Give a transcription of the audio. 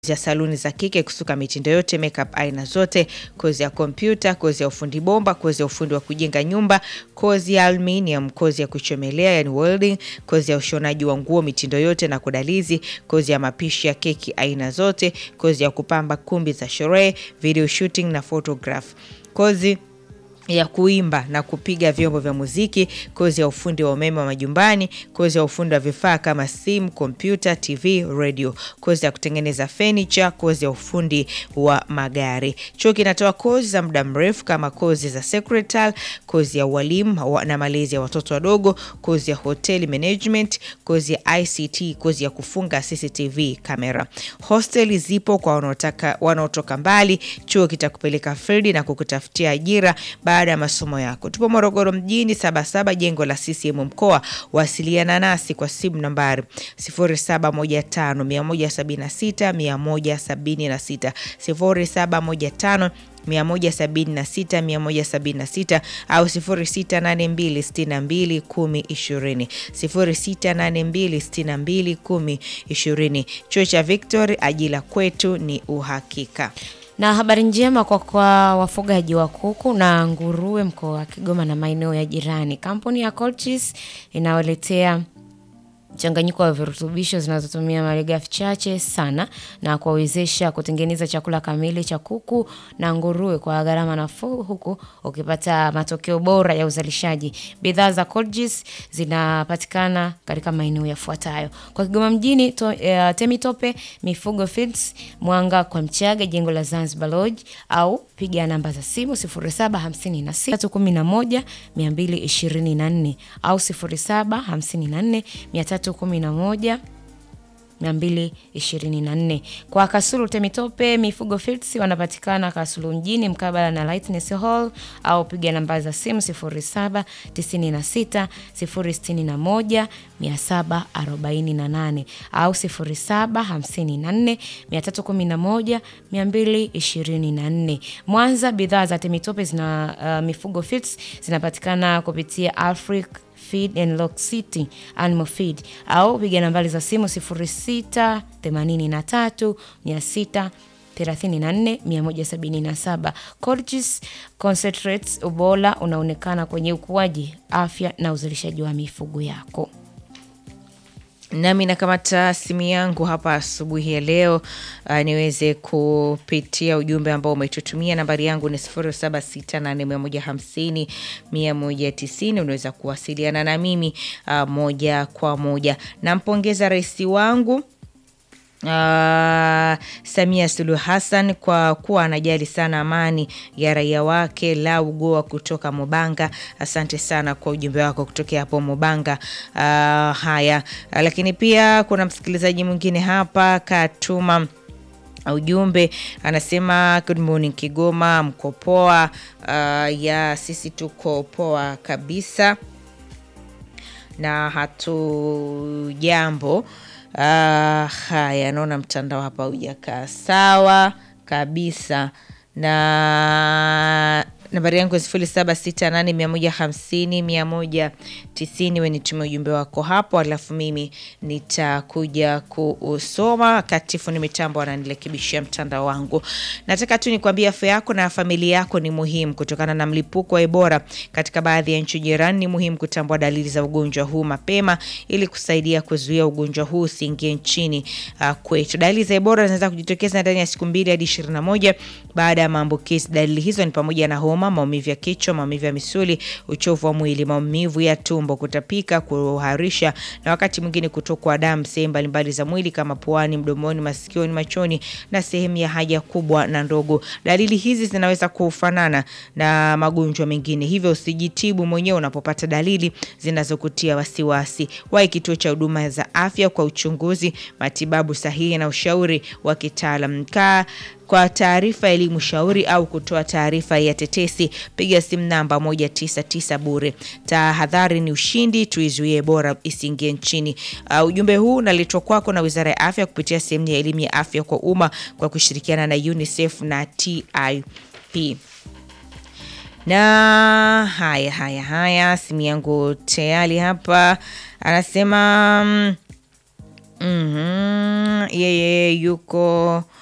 ya saluni za kike kusuka mitindo yote, makeup aina zote, kozi ya kompyuta, kozi ya ufundi bomba, kozi ya ufundi wa kujenga nyumba, kozi ya aluminium, kozi ya kuchomelea yani welding, kozi ya ushonaji wa nguo mitindo yote na kudalizi, kozi ya mapishi ya keki aina zote, kozi ya kupamba kumbi za sherehe, video shooting na photograph, kozi ya kuimba na kupiga vyombo vya muziki, kozi ya ufundi wa umeme wa majumbani, kozi ya ufundi wa vifaa kama simu, kompyuta, TV, radio, kozi ya kutengeneza furniture, kozi ya ufundi wa magari. Chuo kinatoa kozi za muda mrefu kama kozi za secretary, kozi ya ualimu wa- na malezi ya watoto wadogo, kozi ya hotel management, kozi ya ICT, kozi ya kufunga CCTV kamera. Hosteli zipo kwa wanaotaka wanaotoka mbali. Chuo kitakupeleka field na kukutafutia ajira baada ya masomo yako. Tupo Morogoro mjini, Sabasaba, jengo la CCM mkoa. Wasiliana nasi kwa simu nambari 0715 176 176 0715 176 176 au 0682 62 10 20 0682 62 Chuo cha Victory, ajira kwetu ni uhakika. Na habari njema kwa kwa wafugaji wa kuku na nguruwe mkoa wa Kigoma na maeneo ya jirani. Kampuni ya Colchis inawaletea mchanganyiko wa virutubisho zinazotumia malighafi chache sana na kuwawezesha kutengeneza chakula kamili cha kuku na nguruwe kwa gharama nafuu huku ukipata matokeo bora ya uzalishaji. Bidhaa za Colgis zinapatikana katika maeneo yafuatayo: kwa Kigoma mjini to, eh, Temitope Mifugo Feeds, Mwanga kwa Mchaga, jengo la Zanzibar Lodge, au piga namba za simu 0756 311 224 au 0754 311 224. Kwa Kasulu Temitope Mifugo Feeds wanapatikana Kasulu mjini mkabala na Lightness Hall au piga namba za simu 0796 061 748 au 0754 311 224. Mwanza bidhaa za Temitope zina uh, Mifugo Feeds zinapatikana kupitia Africa Feed and Lock City Animal Feed au piga nambari za simu 06 83 600 34 177. Colgis Concentrates, ubora unaonekana kwenye ukuaji, afya na uzalishaji wa mifugo yako. Nami nakamata simu yangu hapa asubuhi ya leo uh, niweze kupitia ujumbe ambao umetutumia. Nambari yangu ni 0768150190. Unaweza kuwasiliana na mimi uh, moja kwa moja. Nampongeza rais wangu Uh, Samia Suluhu Hassan kwa kuwa anajali sana amani ya raia wake. Lau Goa kutoka Mubanga, asante sana kwa ujumbe wako kutokea hapo Mubanga. Uh, haya, lakini pia kuna msikilizaji mwingine hapa katuma ujumbe anasema, good morning Kigoma, mko poa? Uh, ya sisi tuko poa kabisa na hatu jambo Uh, haya, naona mtandao hapa hujakaa sawa kabisa, na nambari yangu ya sifuri saba sita nane mia moja hamsini mia moja tisini. We nitumia ujumbe wako hapo, alafu mimi nitakuja kuusoma. Katifu ni mitambo ananirekebishia mtandao wangu. Nataka tu nikwambia afya yako na familia yako ni muhimu. Kutokana na mlipuko wa Ebola katika baadhi ya nchi jirani, ni muhimu kutambua dalili za ugonjwa huu mapema ili kusaidia kuzuia ugonjwa huu usiingie nchini uh, kwetu. Dalili za Ebola zinaweza kujitokeza ndani ya siku mbili hadi ishirini na moja baada ya maambukizi. Dalili hizo ni pamoja na homa, maumivu ya kichwa, maumivu ya misuli, uchovu wa mwili, maumivu ya tumbo, kutapika, kuharisha na wakati mwingine kutokwa damu sehemu mbalimbali za mwili kama puani, mdomoni, masikioni, machoni na sehemu ya haja kubwa na ndogo. Dalili hizi zinaweza kufanana na magonjwa mengine, hivyo usijitibu mwenyewe unapopata dalili zinazokutia wasiwasi. Wahi kituo cha huduma za afya kwa uchunguzi, matibabu sahihi na ushauri wa kitaalam. Kaa kwa taarifa, elimu, shauri au kutoa taarifa ya tetesi, piga simu namba 199 bure. Tahadhari ni ushindi, tuizuie Ebola isiingie nchini. Uh, ujumbe huu unaletwa kwako na Wizara ya Afya kupitia sehemu ya elimu ya afya kwa umma kwa kushirikiana na UNICEF na TIP. Na haya haya haya, simu yangu tayari hapa anasema mm, Mhm. Yeye yuko